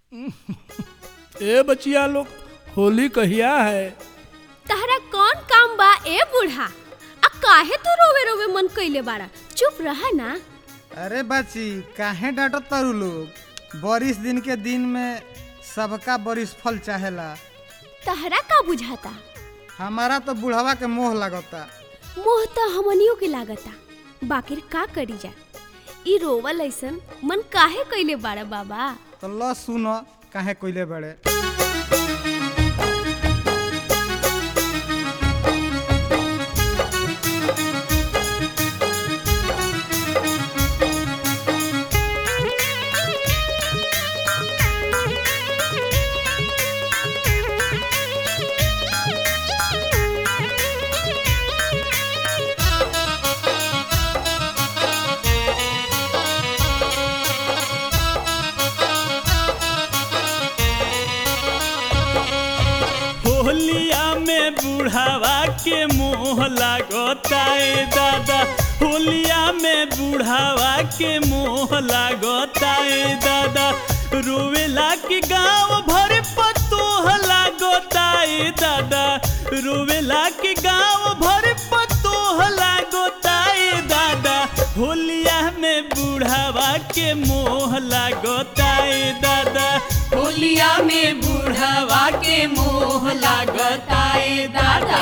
ए बचिया लोग होली कहिया है तहरा कौन काम बा ए बूढ़ा आ काहे तू रोवे रोवे मन कइले बाड़ा चुप रहा ना अरे बच्ची काहे डांटत तारू लोग बरिस दिन के दिन में सबका बरिस फल चाहेला तहरा का बुझाता हमारा तो बुढ़वा के मोह लगता मोह तो हमनियों के लागता बाकिर का करी जा ई रोवल ऐसन मन काहे कइले बाड़ा बाबा तो ल सुन काहे कोइले बड़े होलिया में बुढ़ावा के मोह लागता ए दादा होलिया में बुढ़ावा के मोह लागता ए दादा रोवेला के गांव भर पतोह लागता ए दादा रोवेला के गांव भर पतोह लागता ए दादा होलिया में बुढ़ावा के मोह लागता ए दादा होलिया में बूढ़वा के मोह लागता ए दादा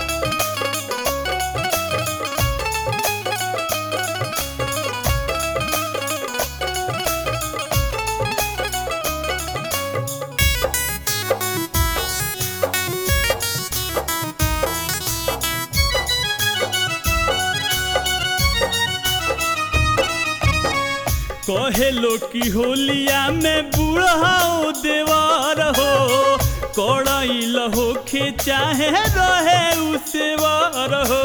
कहे लो कि होलिया में बूढ़ाओ देवर हो कड़ैल होखे चाहे रहे उसेवर हो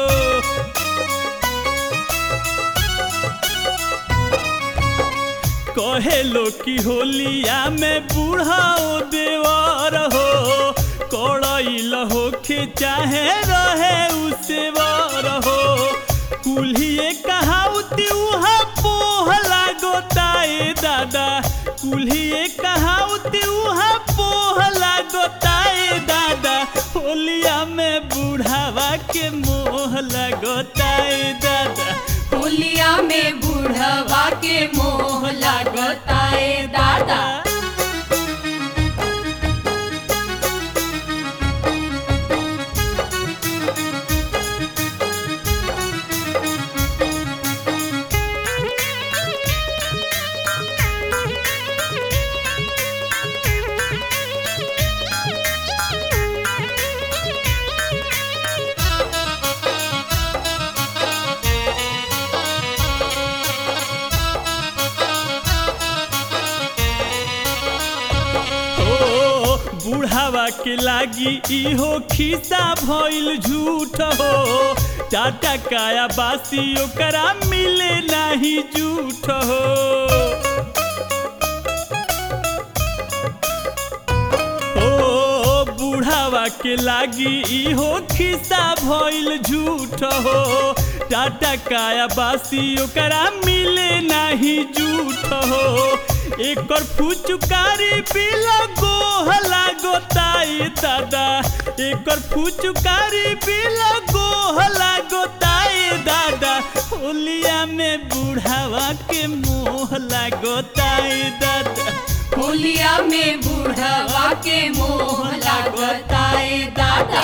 कहे लो कि होलिया में बूढ़ाओ देवर हो कड़ैल होखे चाहे रहे उसेवर हो कुल्हिए कहावती उहा पोह लागोता ए दादा कुल्हिए कहावती उहा पोह लागोता ए दादा होलिया में बूढ़ावा के मोह लगोता ए दादा होलिया में बूढ़वा के मोह लागता ए दादा हो बुढ़ावा के लागी इहो खिस्सा भइल झूठ हो टाटा काया बासी ओकरा मिले नाही झूठ हो ओ बुढ़ावा के लागी इहो खिस्सा भइल झूठ हो टाटा काया बासी ओकरा मिले नाही झूठ हो एकर फुचुकारी पिला गोह लागोता ए दादा एकर फुचुकारी पिला गोह लागोता ए दादा होलिया में बुढ़ावा के मोह लागोता ए दादा होलिया में बूढ़वा के मोह लागता ए दादा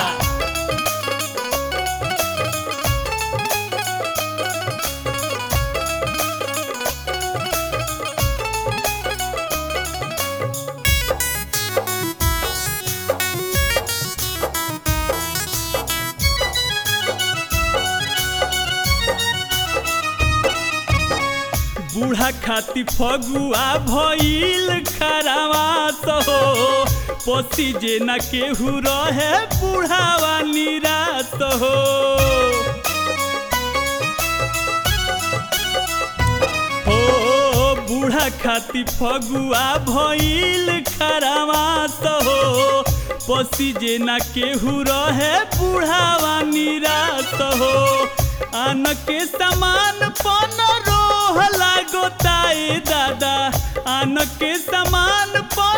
बूढ़ा खाती फगुआ भइल खरावास हो पसी जे न केहू रहे बूढ़ावा निराश हो हो बूढ़ा खाती फगुआ भइल खरावास हो पसी जे न केहू रहे बूढ़ावा निराश हो आन के समान पन रोह लागोता ए दादा आन के समान पन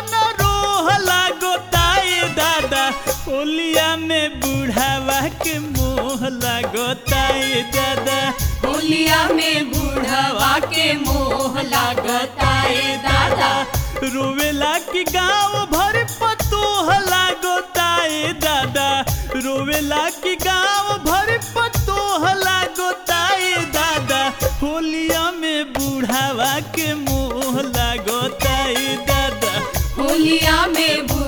ए दादा होलिया में बूढ़वा के मोह लागता ए दादा रोवेला की गाँव भर पतोह लागोता ए दादा रोवेला की गाँव भर पतोह लागोता ए दादा होलिया में बूढ़ावा के मोह लागोता ए दादा होलिया में